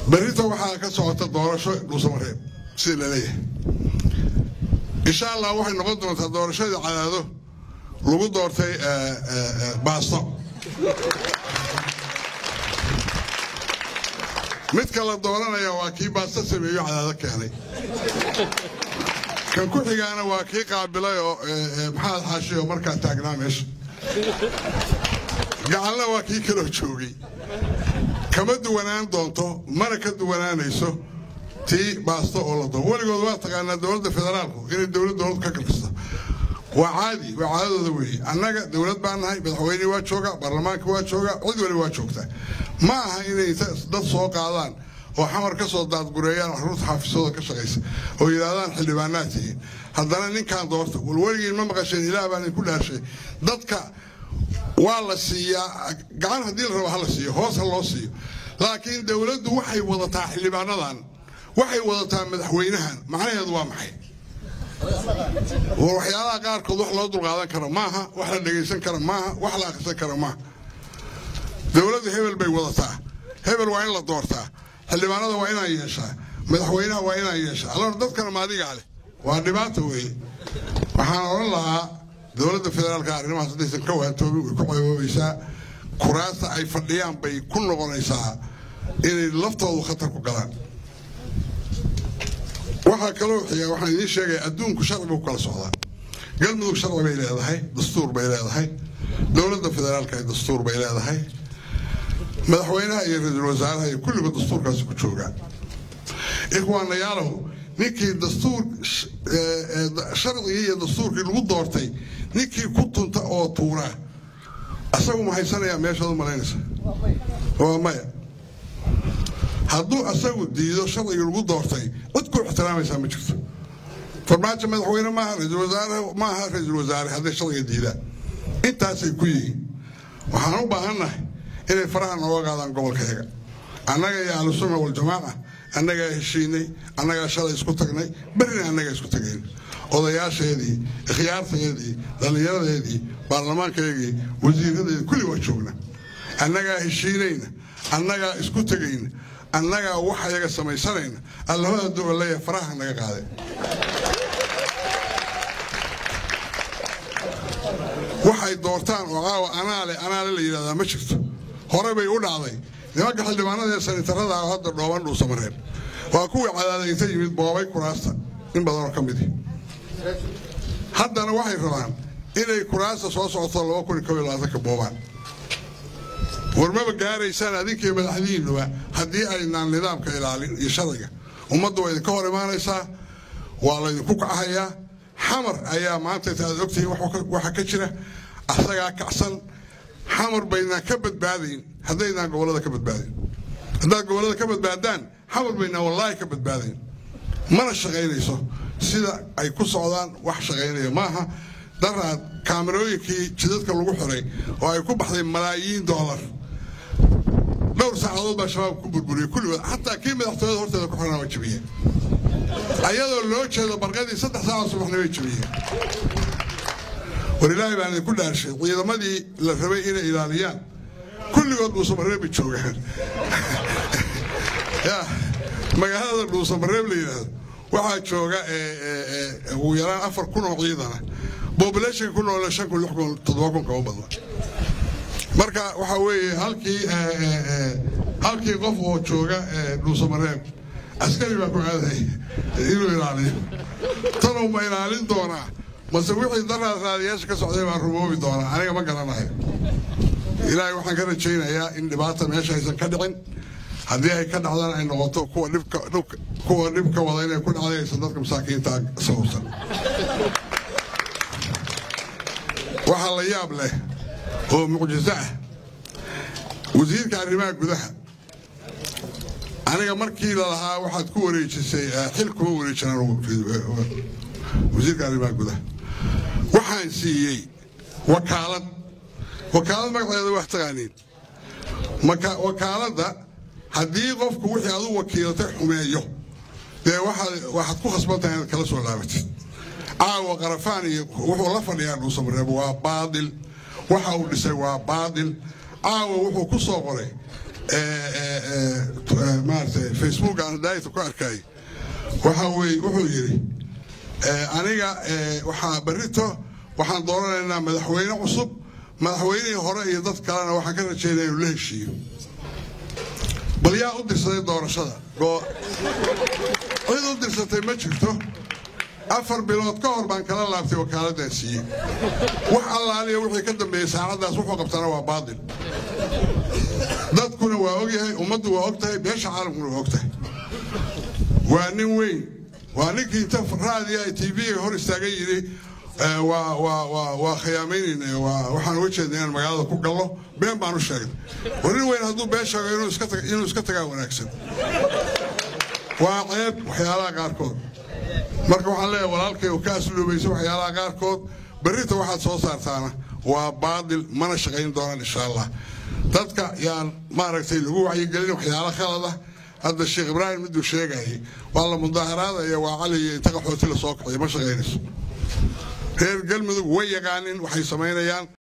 berrita waxaa ka socota doorasho dhuusamareeb sida la leeyahay insha allah waxay noqon doontaa doorashadii cadaado lagu doortay baasto midka la dooranaya waa kii baasto sameeyo cadaado keenay kan ku xigaana waa kii qaabilay oo maxamed xaashi oo markaa taagnaa meesha gacalna waa kii kaloo joogay kama duwanaan doonto mana ka duwanaanayso tii baasto oo la doo weligood waa taqaanaa dowladda federaalku inay dowlad dowlad ka kalkista waa caadi waa caadadooda weeye annaga dowlad baan nahay madaxweyne waa jooga baarlamaanka waa jooga cid wali waa joogtaa ma aha inay dad soo qaadaan oo xamar ka soo daadgureeyaan caruurta xaafisooda ka shaqaysa oo yidhaahdaan xildhibaanaad tihiin haddana ninkaan doorta wal weligiin ma maqasheen ilaah baan idinku dhaarshay dadka waa la siiyaa gacan haddii la rabo ha la siiyo hoos ha loo siiyo laakiin dowladdu waxay wadataa xildhibaanadan waxay wadataa madaxweynahan macnaheedu waa maxay waxyaalaha qaarkood wax loo dulqaadan karo maaha wax la dhegaysan karo maaha wax la akhrisan karo maaha dowladdu hebel bay wadataa hebel waa in la doortaa xildhibaanada waa inaan yeeshaa madaxweynaha waa inaan yeeshaa alor dadkana maadigaa leh waa dhibaata weeye waxaan odhan lahaa dowladda federaalka arrimahaas haddaysan ka waantoobin way ku ceeboobaysaa kuraasta ay fadhiyaan bay ku noqonaysaa inay laftoodu khatar ku galaan waxaa kaloo xiga waxaan idiin sheegaya adduunku sharci buu kala socdaa galmudug sharci bay leedahay dastuur bay leedahay dowladda federaalka dastuur bay leedahay madaxweynaha iyo ra-iisul wasaaraha iyo kulligood dastuurkaasi ku joogaan ikhwaanayaalow ninkii dastuur sharcigii iyo dastuurkii lagu doortay ninkii ku tunta oo tuuraa asagu ma haysanayaa meeshaad u malaynaysa waa maya hadduu asagu diido sharcigii lagu doortay cid ku ixtiraamaysaa ma jirto farmaajo madaxweyne maaha ra-iisul wasaare maaha ra-iisul wasaare hadday sharciga diidaan intaasay ku yihiin waxaan u baahannahay inay faraha nooga qaadaan gobolkayaga annaga iyo ahlusunna waljamaaca annagaa heshiinay annagaa shalay isku tagnay berrina annagaa isku tagayn odayaasheedii ikhyaartayeedii dhallinyaradeedii baarlamaankaygii wasiiradeedii kulli waa joogna annagaa heshiinayna annagaa isku tegayna annagaa wax ayaga samaysanayna allahooda duwa leeyahay faraha naga qaade waxay doortaan oo caawa anaale anaale la yidhahdaa ma jirto hore bay u dhacday nimanka xildhibaanada ee sanitarada ah hadda dhooban dhuusamareer waa kuwii cadaadaynta yimid boobay kuraasta in badanoo ka midi haddana waxay rabaan inay kuraasta soo socoto laba kun iyo kob iyo labaatanka boobaan warmaba gaaraysaan adinkii madaxdihiinuba haddii aynaan nidaamka ilaalin iyo sharciga ummaddu waa idinka hor imaanaysaa waa laydinku kacahayaa xamar ayaa maanta inta aad ogtihiin waxa ka jira asagaa kacsan xamar baynaan ka badbaadayn haddaynaan gobollada ka badbaadayn haddaad gobollada ka badbaadaan xamar baynaan wallaahi ka badbaadayn mana shaqaynayso sida ay ku socdaan wax shaqaynaya maaha daraad kaamarooyinkii jidadka lagu xiray oo ay ku baxday malaayiin doolar dhowr saacadood baa shabaab ku burburiyey kulligood xataa kii madaxtooyada horteeda ku xirnaa waa jabiyeen ayadoo loo jeedo barqadii saddex saaca subaxna way jabiyeen war ilaahay baan idinku dhaarshay ciidamadii la rabay inay ilaaliyaan kulligood dhuusamareebay joogaan ya magaalada dhuusamareeb la yidhaahdo waxaa jooga ugu yaraan afar kun oo ciidana bobulationka ku noole shan kun lix kun toddoba kun kama badna marka waxaa weeye halkii halkii qof oo jooga dhuusamareeb askari baa ku aaday inuu ilaaliyo tanuu ma ilaalin doonaa mase wixii daraad raadiyaasha ka socday baan rumoobi doonaa aniga ma garanayo ilaahay waxaan ka rajaynayaa in dhibaata meesha aysan ka dhicin haddii ay ka dhacdaan ay noqoto kuwa dhibka kuwa dhibka wada inay ku dhacday aysan dadka masaakiinta sababsan waxaa la yaab leh oo mucjiso ah wasiirka arrimaha gudaha aniga markii lalahaa waxaad ku wareejisay xil kuma wareejinaan wasiirka arrimaha gudaha waxaan siiyey wakaalad wakaalad magaceeda wax taqaaniin wakaaladda haddii qofku wixii adu wakiilatay xumeeyo dee waxaad ku khasbantahay inaad kala soo laabatid caawa qarafaan iyo wuxuu la fadhiyaa dhuusamareeb waa baadil waxa uu dhisay waa baadil caawa wuxuu ku soo qoray maaragtay facebook aan daayta ku arkay waxa weye wuxuu yidhi aniga waxaa berrito waxaan dooranaynaa madaxweyne cusub madaxweynihii hore iyo dad kalena waxaan ka rajaynaya inuu la heshiiyo bal yaa u dirsaday doorashada cid u dirsatay ma jirto afar bilood ka hor baan kala laabtay wakaaladaan siiyey wax allaaliya wixii ka dambeeyey saacaddaas wuxuu qabtana waa baatil dadkuna waa ogyahay ummaddu waa og tahay beesha caalamkuna waa og tahay waa nin weyn waa ninkii inta raadiya t v-ga hor istaagan yidhi waa khiyaamaynayna waxaan uga jeedna inaan magaalada ku gallo been baan u sheegnay war nin weyn hadduu been sheego inuu iska tagaa wanaagsan waa ceeb waxyaalaha qaarkood marka waxaan leeyahay walaalkay oo ka asluubaysa waxyaalaha qaarkood berrita waxaad soo saartaana waa baadil mana shaqayn doonaan insha allah dadka yaan maaragtay lagu wacyigelin waxyaalo khalada hadda sheekh ibraahim miduu sheegayay waa la mudaaharaadaya waa cali iyo inta qaxooti la soo kacay ma shaqaynayso reer galmudug way yaqaanin waxay samaynayaan